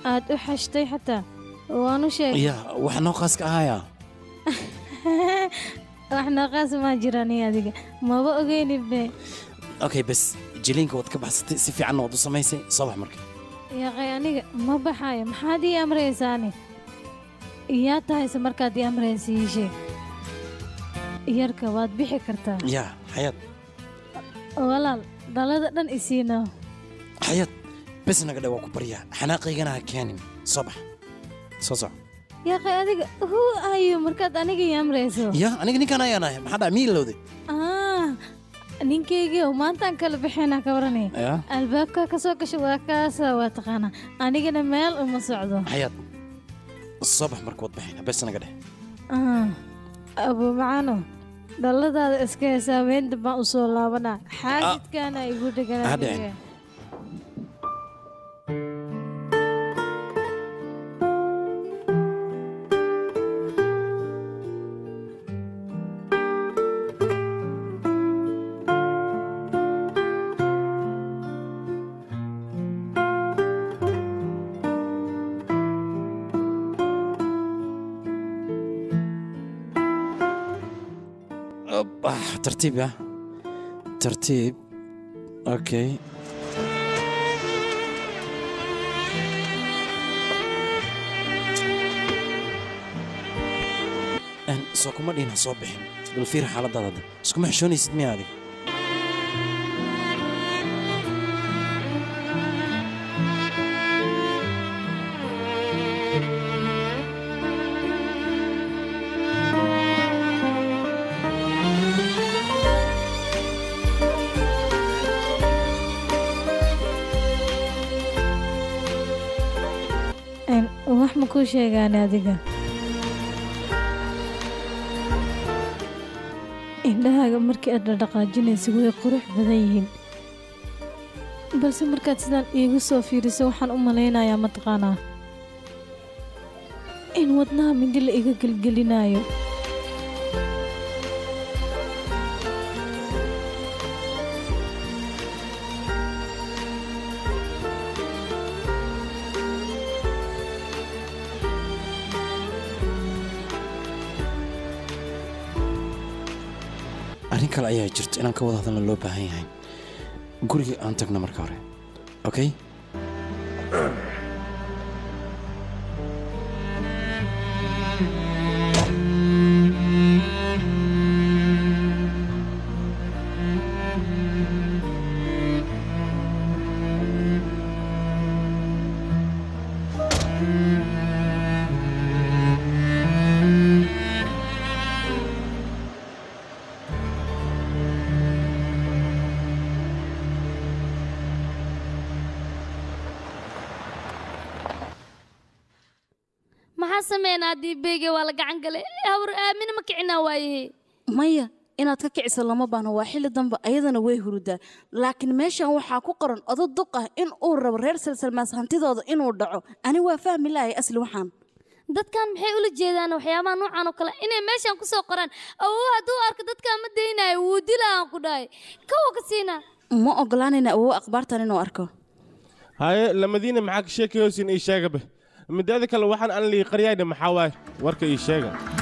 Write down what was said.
aad u xashtay xataa waanu sheegay ya wax noo qaas ka ahaya wax naqaas maa jirani adiga maba ogeynibe okay bes jiliinka waad ka baxsatay si fiicanna waad u samaysay soo bax marka yaqay aniga ma baxayo maxaad ii amraysaani iyaa tahayse markaad ii amraysa ii sheeg yarka waad bixi kartaa ya xayaad walaal dhalada dhan isiina xayaad bes naga dhe waa ku baryaa xanaaqaygana ha keenin soo bax soo soco yaqay adiga huu ayo markaad aniga ii amrayso ya aniga ninkaan ayaan ahay maxaa dhaca mii lowday ah ninkaygii maantaan kala bixinaa ka waranaya ya albaabka ka soo gasha waa kaasa waa taqaanaa anigana meel uma socdo xayaad soo bax marka waad baxayna bes naga dheh Ah, abu macaano dhaladaada iska heesaa weynta baan u soo laabanaa xaasidkaana igu dheganaa Ha dhicin. Op, ah, tartiib ya tartiib okay Een, soo kuma dhihin ha soo bixin bal fiir xaaladaada hadda iskuma xishoonaysid miya adiga Een, wax ma kuu sheegaan adiga indhahaaga markii aad dhaqaajinaysa way qurux badan yihiin balse markaad sidaan iigu soo fiiriso waxaan u malaynayaa mataqaanaa in wadnaha mindi la iga gelgelinayo arrin kale ayaa jirto inaan ka wada hadalna loo baahan yahay guriga aan tagno marka hore okay maxaa sameynaa diibeyge waa la gacan galay hawr aamina ma kicinaa waayahe maya inaad ka kiciso lama baahno waa xilli dambe ayadana way hurudaa laakiin meeshan waxaa ku qoran odo duq ah in uu rabo reer salsalmaas hantidooda inuu dhaco ani waa fahmi lahay asli waxaan dadkan maxay ula jeedaan waxyaabaha noocan oo kale inay meeshan ku soo qoraan awow hadduu arko dadkaa ma daynayo wuu dilaa aan ku dhahay kawa ka siinaa ma ogolaanayna awow akhbaartan inuu arko haye lamadiina maxaa ka sheekayoosin ii sheegabe mideeda kale waxaan aan lii qaryayna maxaa waaye warka ii sheega